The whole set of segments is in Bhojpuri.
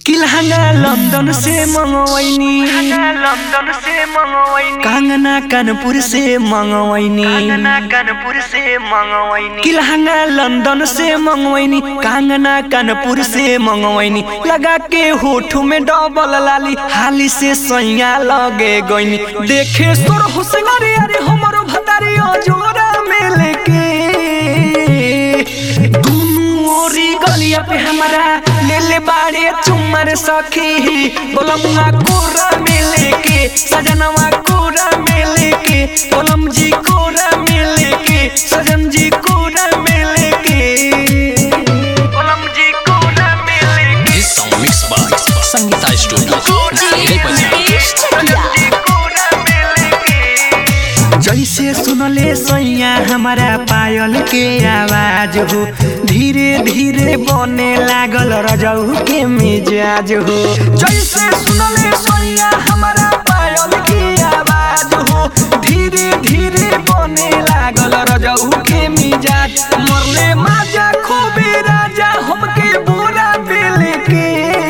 किलहंगा लंदन से मंगवैनी लंदन से मंगवैनी कंगना कानपुर से मंगवैनी कंगना कानपुर से मंगवैनी किलहंगा लंदन से मंगवैनी कंगना कानपुर से मंगवैनी लगा के होठ में डबल लाली हाली से सैया लगे गईनी देखे सोर हुसैन अरे हमरो भतारी जोरा में लेके दुनू ओरी गलिया पे हमारा ले ले बाड़े चुमर सखी बोलमुआ कोरा में लेके सजनवा कोरा में लेके बोलम जी कोरा में लेके सजन जी कोरा में लेके कोलम जी कोना में लेके This song mixed by Sangeeta Studio. Nagari Bazaar. जी कोना में लेके जैसे सुनले सैया हमारा पायल के आवाज हो धीरे धीरे बने लागल रजऊ के मिजाज हो जैसे सुनले सैया हमारा पायल के आवाज हो धीरे धीरे बने लागल रजऊ के मिजाज मरले माजा खूबे राजा हमके बोरा बेल के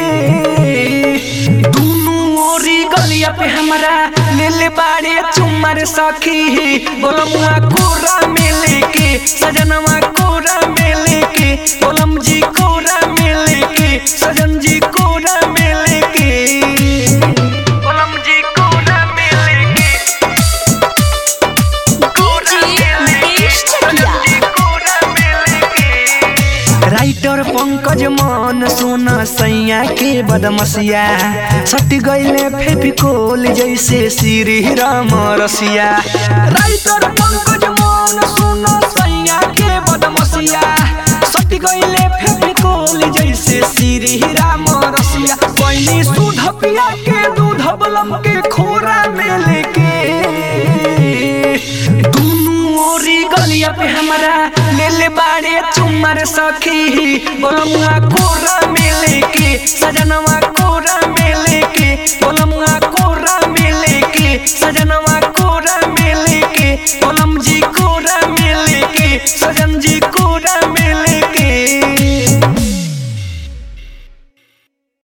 दुनू ओरी गलिया पे हमारा ले ले बाड़े चुमर सखी बोलमुआ कोरा में लेके सजनवा कोरा में लेके बोलम जी कोरा में लेके सजन जी कोरा में लेके कोलम जी कोना में लेके कोना में लेके कोलम जी कोना में लेके राइटर पंकज मन सुन सैया के बदमसिया सट गईले फेपिकोल जैसे श्री राम रसिया राइटर पंकज मन सुन सैया के बदमसिया सट गईले फेपिकोल जैसे श्री राम रसिया कोई सुध पिया के दूध बलम के खोरा में लेके दुनू ओरी गलिया पे हमारा ले ले बाड़े चुमर सखी बोलमुआ कोरा में